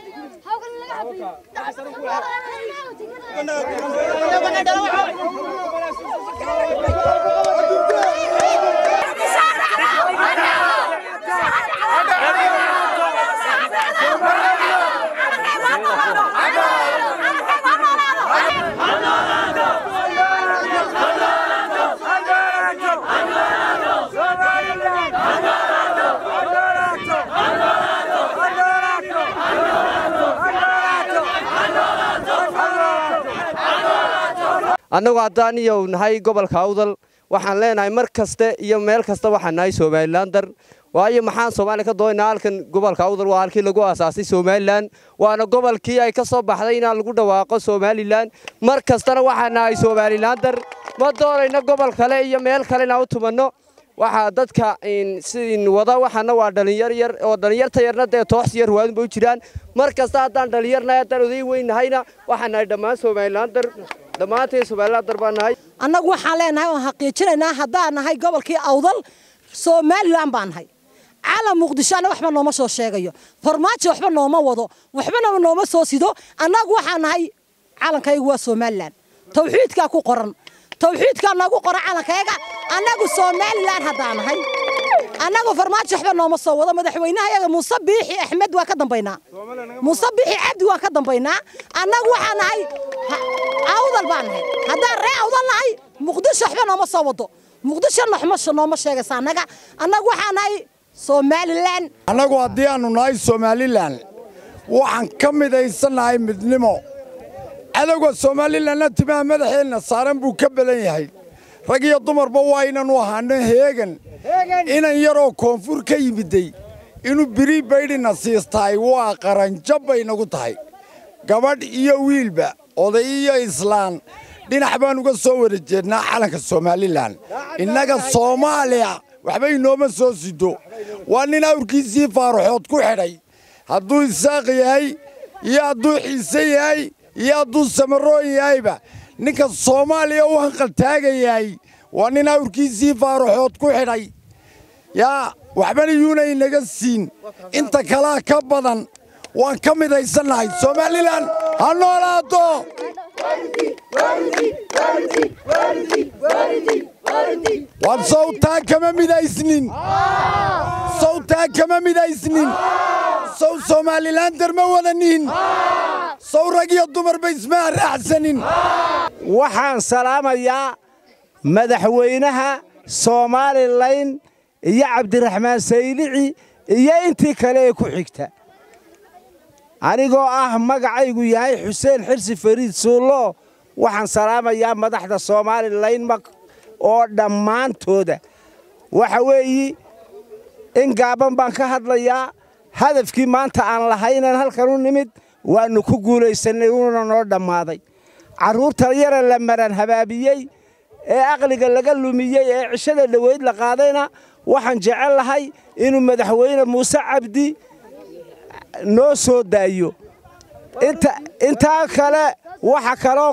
annagu haddaan iyo nahay gobolka awdal waxaan leenahay mar kaste iyo meel kasta waxaan nahay somalilander waayo maxaan soomaaliya ka doonaynaa halkan gobolka awdal waa halkii lagu aasaasay somalilan waana gobolkii ay ka soo baxday inaan lagu dhawaaqo somalilan mar kastana waxaan nahay somalilander ma doonayno gobol kale iyo meel kale inaan u tumanno waxaa dadka sidin wada waxaana waa dhalinyar yar oo dhalinyarta yarna dee toox yar waadunba u jiraan mar kasta haddaan dhalinyarnahay haddaan oday weynahayna waxaan nahay dhammaan somalilander dhammaanteen somalilander baan nahay annagu waxaan leenahay oon xaqiijinaynaa haddaan nahay gobolkii awdal somalilan baan nahay caalam muqdisho anna waxba nooma soo sheegayo farmaajo waxba nooma wado waxbana nooma soo sido annagu waxaan nahay calankaygu waa somalilan tawxiidkaa ku qoran tawxiidkaa noogu qoran calankayaga annagu somalilan haddaan nahay annagu farmaajo waxba nooma soo wado madaxweynaha yaga muuse biixi axmed waa ka dambaynaa muuse biixi cabdi waan ka dambaynaa annagu waxaan nahay awdal baan nahay haddaan ree awdal nahay muqdisho waxba nooma soo wado muqdisho noxmasho nooma sheegaysa annaga annagu waxaan nahay somalilan annagu haddii aannu nahay somalilan waxaan ka midaysannahay midnimo cadowga somalilanna timaha madaxeenna saaran buu ka badan yahay rag iyo dumarba waa inanu ahaano heegan inan yaroo koonfur ka yimiday inuu biri baydhina siistahay waa qaranjab bay nagu tahay gabadh iyo wiilba oday iyo islaan dhinac baan uga soo wada jeednaa calanka somalilan innaga soomaaliya waxba inooma soo sido waa nin awrkiisii faaruxood ku xidhay hadduu isaaq yahay iyo hadduu xiise yahay iyo hadduu samaroon yahayba ninka soomaaliya u hanqaltaagayahay waa nin awrkiisii faaruxood ku xidhay yaa waxbana yuuna inaga siin inta kalaa ka badan waan ka midaysannahay somalilan ha noolaato waan sawtaa kama midaysnin sawtaa kama midaysnin sow somalilander ma wadanin sow rag iyo dumarba isma raacsanin waxaan salaamayaa madaxweynaha somalilan iyo cabdiraxmaan saylici iyo intii kale ee ku xigta anigoo ah magacaygu yahay xuseen xirsi fariid suullo waxaan salaamayaa madaxda somalilan oo dhammaantooda waxa weeyi in gaaban baan ka hadlayaa hadafkii maanta aan lahaynan halkan u nimid waannu ku guulaysannay uuna noo dhammaaday carruurta yara la maran habaabiyey ee aqliga laga lumiyey ee cishada dhoweyd la qaadayna waxaan jecel lahay inuu madaxweyne muuse cabdi noo soo daayo intaa kale waxa kaloo